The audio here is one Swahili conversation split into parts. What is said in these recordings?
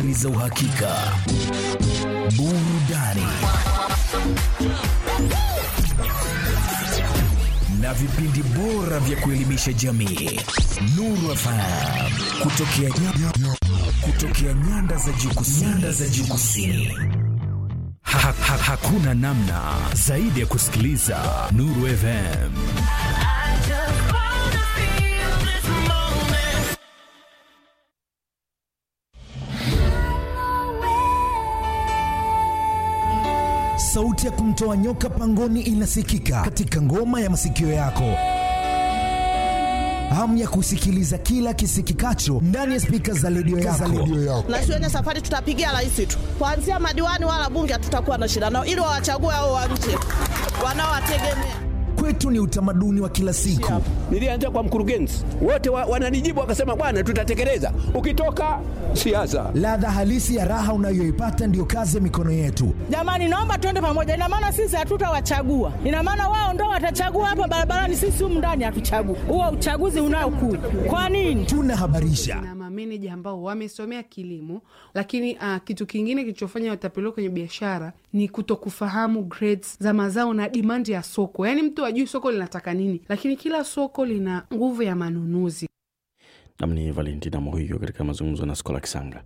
za uhakika, burudani na vipindi bora vya kuelimisha jamii. Nuru FM kutokea, kutokea nyanda za juu kusini. Nyanda za juu kusini. Ha, ha, hakuna namna zaidi ya kusikiliza Nuru FM. Sauti ya kumtoa nyoka pangoni inasikika katika ngoma ya masikio yako. Hamu ya kusikiliza kila kisikikacho ndani ya spika za redio yako. na shuleni safari tutapigia rais tu, kuanzia madiwani wala bunge hatutakuwa na shida nao, ili wawachague hao wa nje wanaowategemea. Kwetu ni utamaduni wa kila siku. Nilianza kwa mkurugenzi, wote wa, wananijibu wakasema, bwana, tutatekeleza. Ukitoka siasa, Ladha halisi ya raha unayoipata ndiyo kazi ya mikono yetu. Jamani, naomba tuende pamoja. Ina maana sisi hatutawachagua, ina maana wao ndo watachagua hapa barabarani, sisi humu ndani hatuchagui. Huo uchaguzi unaokuja kwa nini? Tunahabarisha, na mameneja ambao wamesomea kilimo, lakini uh, kitu kingine kilichofanya watapeliwa kwenye biashara ni kutokufahamu grades za mazao na dimandi ya soko. Yaani mtu ajui soko linataka nini, lakini kila soko lina nguvu ya manunuzi. Nam ni Valentina Mohiyo katika mazungumzo na Skola Kisanga.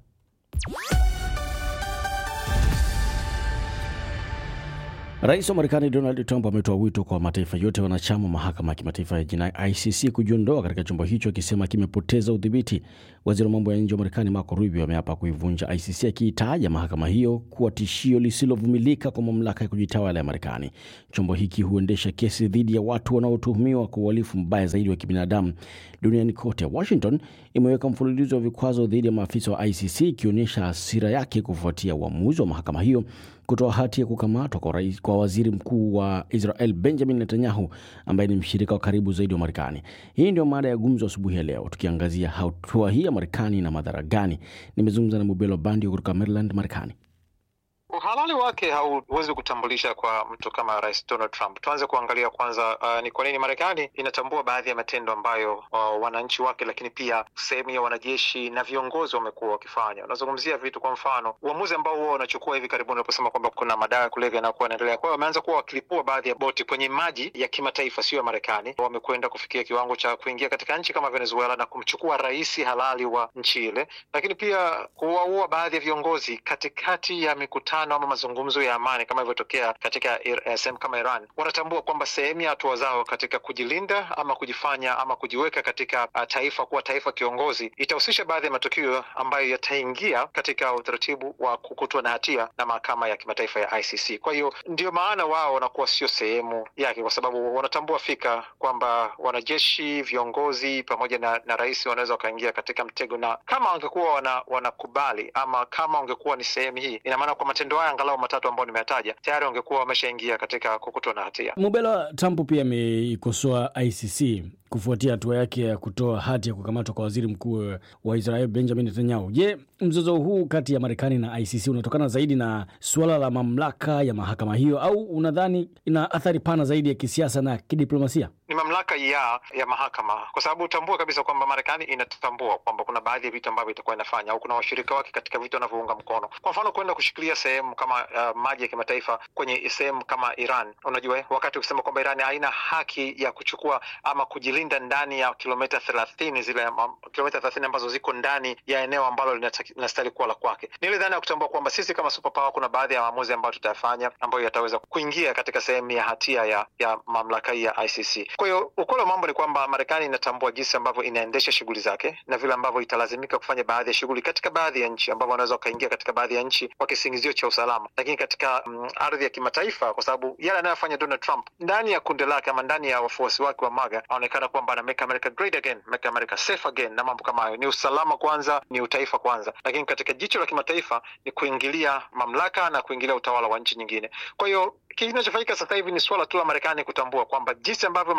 Rais wa Marekani Donald Trump ametoa wito kwa mataifa yote wanachama mahakama ya kimataifa ya jinai ICC kujiondoa katika chombo hicho akisema kimepoteza udhibiti. Waziri wa mambo ya nje wa Marekani Marco Rubio ameapa kuivunja ICC akiitaja mahakama hiyo kuwa tishio lisilovumilika kwa mamlaka ya kujitawala ya Marekani. Chombo hiki huendesha kesi dhidi ya watu wanaotuhumiwa kwa uhalifu mbaya zaidi wa kibinadamu duniani kote. Washington imeweka mfululizo wa vikwazo dhidi ya maafisa wa ICC ikionyesha hasira yake kufuatia uamuzi wa mahakama hiyo kutoa hati ya kukamatwa kwa, rais, kwa waziri mkuu wa Israel Benjamin Netanyahu ambaye ni mshirika wa karibu zaidi wa Marekani. Hii ndio mada ya gumzo asubuhi ya leo, tukiangazia hatua hii ya Marekani na madhara gani. Nimezungumza na Mubelo Bandio kutoka Maryland, Marekani. Uhalali wake hauwezi kutambulisha kwa mtu kama Rais Donald Trump. Tuanze kuangalia kwanza, uh, ni kwa nini Marekani inatambua baadhi ya matendo ambayo uh, wananchi wake, lakini pia sehemu ya wanajeshi na viongozi wamekuwa wakifanya. Unazungumzia vitu, kwa mfano uamuzi ambao huwa wanachukua hivi karibuni unaposema kwamba kuna madawa ya kulevya yanayokuwa yanaendelea. Kwa hiyo wameanza kuwa wakilipua baadhi ya boti kwenye maji ya kimataifa, sio ya Marekani. Wamekwenda kufikia kiwango cha kuingia katika nchi kama Venezuela na kumchukua rais halali wa nchi ile, lakini pia kuwaua baadhi ya viongozi katikati ya mikutano ama mazungumzo ya amani kama ilivyotokea katika uh, sehemu kama Iran. Wanatambua kwamba sehemu ya hatua zao katika kujilinda ama kujifanya ama kujiweka katika uh, taifa kuwa taifa kiongozi itahusisha baadhi ya matukio ambayo yataingia katika utaratibu wa kukutwa na hatia na mahakama ya kimataifa ya ICC. Kwa hiyo ndio maana wao wanakuwa sio sehemu yake, kwa sababu wanatambua fika kwamba wanajeshi, viongozi pamoja na, na rais wanaweza wakaingia katika mtego, na kama wangekuwa wana, wanakubali ama kama wangekuwa ni sehemu hii, ina maana kwa matendo haya angalau matatu ambayo nimeyataja tayari wangekuwa wameshaingia katika kukutwa na hatia. Mubelo, Trump pia ameikosoa ICC kufuatia hatua yake ya kutoa hati ya kukamatwa kwa waziri mkuu wa Israel Benjamin Netanyahu. Je, mzozo huu kati ya Marekani na ICC unatokana zaidi na suala la mamlaka ya mahakama hiyo au unadhani ina athari pana zaidi ya kisiasa na kidiplomasia? Ni mamlaka ya ya mahakama, kwa sababu utambue kabisa kwamba Marekani inatambua kwamba kuna baadhi ya vitu ambavyo itakuwa inafanya au kuna washirika wake katika vitu wanavyounga mkono. Kwa mfano, kwenda kushikilia sehemu kama uh, maji ya kimataifa kwenye sehemu kama Iran. Unajua, wakati ukisema kwamba Iran haina haki ya kuchukua ama kujilinda ndani ya kilomita thelathini zile kilomita thelathini ambazo ziko ndani ya eneo ambalo linastahili kuwa la kwake, ni ile dhana ya kutambua kwamba sisi kama superpower kuna baadhi ya maamuzi ambayo tutayafanya ambayo yataweza kuingia katika sehemu ya hatia ya ya mamlaka hii ya ICC. Kwa hiyo ukweli wa mambo ni kwamba Marekani inatambua jinsi ambavyo inaendesha shughuli zake na vile ambavyo italazimika kufanya baadhi ya shughuli katika baadhi ya nchi, ambavyo wanaweza wakaingia katika baadhi ya nchi kwa kisingizio cha usalama, lakini katika mm, ardhi ya kimataifa, kwa sababu yale anayofanya Donald Trump ndani ya kundi lake ama ndani ya wafuasi wake wa MAGA anaonekana kwamba ana make America great again, make America safe again na mambo kama hayo. Ni usalama kwanza, ni utaifa kwanza, lakini katika jicho la kimataifa ni kuingilia mamlaka na kuingilia utawala wa nchi nyingine. Kwa hiyo kinachofanyika sasa hivi ni suala tu la Marekani kutambua kwamba jinsi ambavyo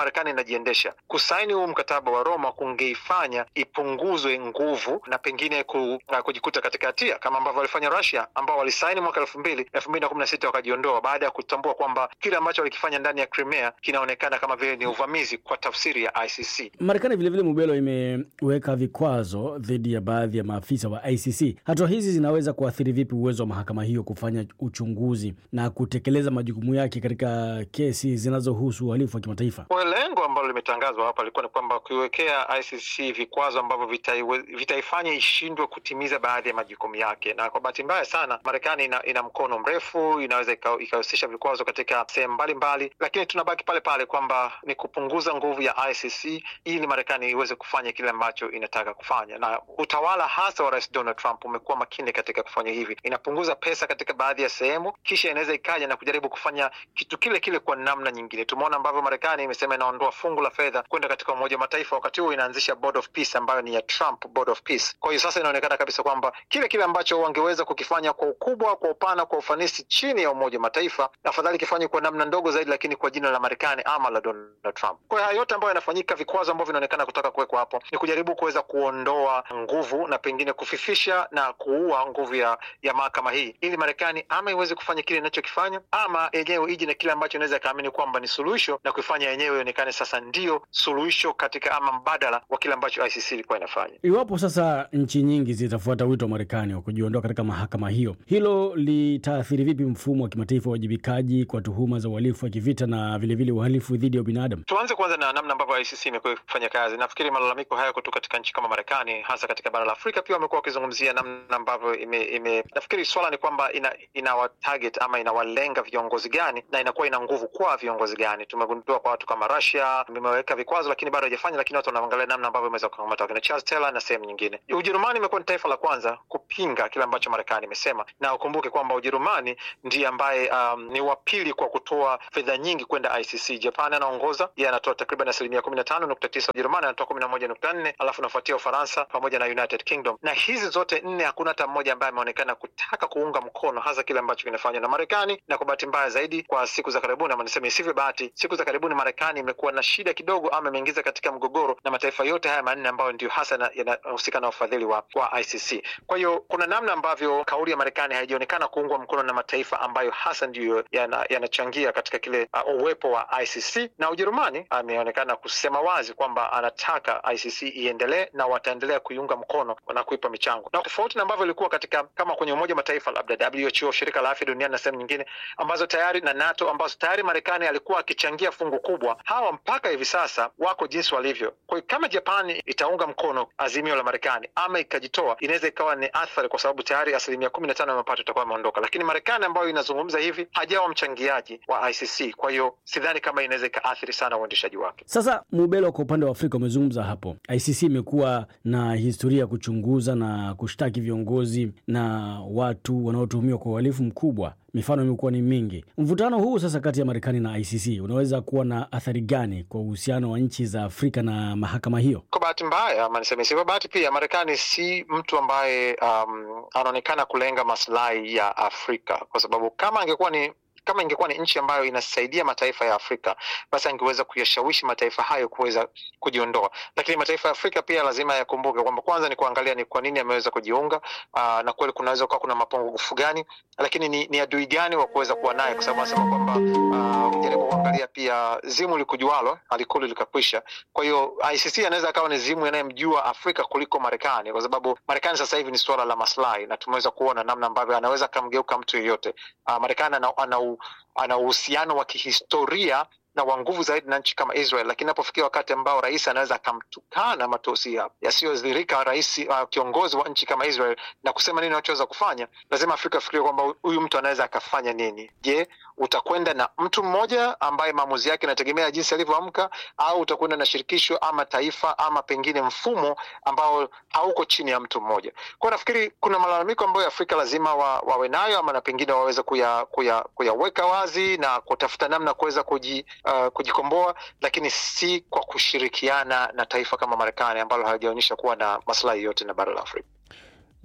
Marekani inajiendesha. Kusaini huu mkataba wa Roma kungeifanya ipunguzwe nguvu na pengine ku, uh, kujikuta katika hatia kama ambavyo walifanya Russia ambao walisaini mwaka elfu mbili elfu mbili na kumi na sita wakajiondoa baada ya kutambua kwamba kile ambacho walikifanya ndani ya Crimea kinaonekana kama vile ni uvamizi kwa tafsiri ya ICC. Marekani vilevile, Mubelo, imeweka vikwazo dhidi ya baadhi ya maafisa wa ICC. Hatua hizi zinaweza kuathiri vipi uwezo wa mahakama hiyo kufanya uchunguzi na kutekeleza majukumu yake katika kesi zinazohusu uhalifu wa kimataifa? Kwa lengo ambalo limetangazwa hapa lilikuwa ni kwamba kuiwekea ICC vikwazo ambavyo vitaiwe- vitaifanya ishindwe kutimiza baadhi ya majukumu yake, na kwa bahati mbaya sana Marekani ina, ina mkono mrefu, inaweza ika- ikahusisha vikwazo katika sehemu mbalimbali, lakini tunabaki pale pale kwamba ni kupunguza nguvu ya ICC ili Marekani iweze kufanya kile ambacho inataka kufanya, na utawala hasa wa Rais Donald Trump umekuwa makini katika kufanya hivi. Inapunguza pesa katika baadhi ya sehemu, kisha inaweza ikaja na kujaribu kufanya kitu kile kile kwa namna nyingine. Tumeona ambavyo Marekani imesema inaondoa fungu la fedha kwenda katika Umoja wa Mataifa, wakati huo inaanzisha Board of Peace ambayo ni ya Trump Board of Peace. Kwa hiyo sasa inaonekana kabisa kwamba kile kile ambacho wangeweza kukifanya kwa ukubwa, kwa upana, kwa ufanisi chini ya Umoja wa Mataifa, afadhali kifanywe kwa namna ndogo zaidi, lakini kwa jina la Marekani ama la Donald Trump. Kwa hiyo haya yote ambayo yanafanyika, vikwazo ambavyo vinaonekana kutaka kuwekwa hapo, ni kujaribu kuweza kuondoa nguvu na pengine kufifisha na kuua nguvu ya ya mahakama hii, ili Marekani ama iweze kufanya kile inachokifanya ama yenyewe ije na kile ambacho inaweza ikaamini kwamba ni suluhisho na kuifanya yenyewe ionekane sasa ndio suluhisho katika ama mbadala wa kile ambacho ICC ilikuwa inafanya. Iwapo sasa nchi nyingi zitafuata wito wa Marekani wa kujiondoa katika mahakama hiyo, hilo litaathiri vipi mfumo wa kimataifa wa uwajibikaji kwa tuhuma za uhalifu wa kivita na vilevile uhalifu dhidi ya ubinadamu? Tuanze kwanza na namna ambavyo ICC imekuwa ikifanya kazi. Nafikiri malalamiko haya kutoka katika nchi kama Marekani, hasa katika bara la Afrika, pia wamekuwa wakizungumzia namna ambavyo ime, ime nafikiri swala ni kwamba ina, inawa target ama inawalenga viongozi gani na inakuwa ina nguvu kwa viongozi gani. Tumegundua kwa watu kama Russia imeweka vikwazo, lakini bado haijafanya, lakini watu wanaangalia namna ambavyo imeweza kukamata wakina Charles Taylor na sehemu nyingine. Ujerumani imekuwa ni taifa la kwanza kupinga kile ambacho Marekani imesema, na ukumbuke kwamba Ujerumani ndiye ambaye um, ni wa pili kwa kutoa fedha nyingi kwenda ICC. Japan anaongoza, yeye anatoa takriban asilimia kumi na tano nukta tisa Ujerumani anatoa kumi na moja nukta nne alafu nafuatia Ufaransa pamoja na United Kingdom, na hizi zote nne hakuna hata mmoja ambaye ameonekana kutaka kuunga mkono hasa kile ambacho kinafanywa na Marekani. Na kwa bahati mbaya zaidi, kwa siku za karibuni, ama niseme isivyo bahati, siku za karibuni Marekani imekuwa na shida kidogo, ama imeingiza katika mgogoro na mataifa yote haya manne ambayo ndio hasa na- yanahusika na ufadhili wa, wa ICC. Kwa hiyo kuna namna ambavyo kauli ya Marekani haijaonekana kuungwa mkono na mataifa ambayo hasa ndiyo yana- yanachangia katika kile uh, uwepo wa ICC, na Ujerumani ameonekana kusema wazi kwamba anataka ICC iendelee na wataendelea kuiunga mkono na kuipa michango, na tofauti na ambavyo ilikuwa katika kama kwenye Umoja wa Mataifa, labda WHO, shirika la afya duniani na sehemu nyingine ambazo tayari na NATO ambazo tayari Marekani alikuwa akichangia fungu kubwa, hawa mpaka hivi sasa wako jinsi walivyo. Kwa hiyo kama Japani itaunga mkono azimio la Marekani ama ikajitoa, inaweza ikawa ni athari, kwa sababu tayari asilimia kumi na tano ya mapato itakuwa imeondoka, lakini Marekani ambayo inazungumza hivi hajawa mchangiaji wa ICC. Kwa hiyo sidhani kama inaweza ikaathiri sana uendeshaji wake. Sasa Mubelo, kwa upande wa Afrika umezungumza hapo, ICC imekuwa na historia ya kuchunguza na kushtaki viongozi na watu wanaotuhumiwa kwa uhalifu mkubwa. Mifano imekuwa ni mingi. Mvutano huu sasa kati ya Marekani na ICC unaweza kuwa na athari gani kwa uhusiano wa nchi za Afrika na mahakama hiyo? Kwa bahati mbaya ama niseme sivyo bahati pia, Marekani si mtu ambaye um, anaonekana kulenga maslahi ya Afrika, kwa sababu kama angekuwa ni kama ingekuwa ni nchi ambayo inasaidia mataifa ya Afrika basi angeweza kuyashawishi mataifa hayo kuweza kujiondoa. Lakini mataifa ya Afrika pia lazima yakumbuke kwamba kwanza ni kuangalia ni kwa nini ameweza kujiunga, aa, na kweli kunaweza kuwa kuna mapungufu gani, lakini ni, ni adui gani wa kuweza kuwa naye, kwa sababu anasema kwamba aa, ujaribu kuangalia pia zimu likujualo alikuli likakwisha. Kwa hiyo ICC anaweza akawa ni zimu anayemjua Afrika kuliko Marekani, kwa sababu Marekani sasa hivi ni suala la maslahi, na tumeweza kuona namna ambavyo anaweza akamgeuka mtu yeyote. Uh, Marekani ana, ana, u- ana uhusiano wa kihistoria na wa nguvu zaidi na nchi kama Israel, lakini inapofikia wakati ambao rais anaweza akamtukana matusi ya- yasiyodhirika rais uh, kiongozi wa nchi kama Israel na kusema nini anachoweza kufanya, lazima Afrika afikirie kwamba huyu mtu anaweza akafanya nini. Je, utakwenda na mtu mmoja ambaye maamuzi yake inategemea jinsi alivyoamka, au utakwenda na shirikisho ama taifa ama pengine mfumo ambao hauko chini ya mtu mmoja? Kwa hiyo nafikiri kuna malalamiko ambayo Afrika lazima wa, wawe nayo ama na pengine waweze kuya, kuya, kuyaweka wazi na kutafuta namna kuweza kuji, uh, kujikomboa, lakini si kwa kushirikiana na taifa kama Marekani ambalo halijaonyesha kuwa na maslahi yote na bara la Afrika.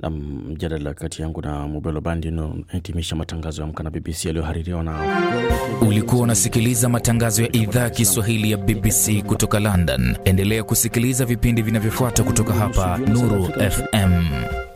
na mjadala kati yangu na Mubelo Bandi unaohitimisha matangazo ya Amka na BBC yaliyohaririwa na Ulikuwa unasikiliza matangazo ya idhaa ya Kiswahili ya BBC kutoka London. Endelea kusikiliza vipindi vinavyofuata kutoka hapa Nuru FM.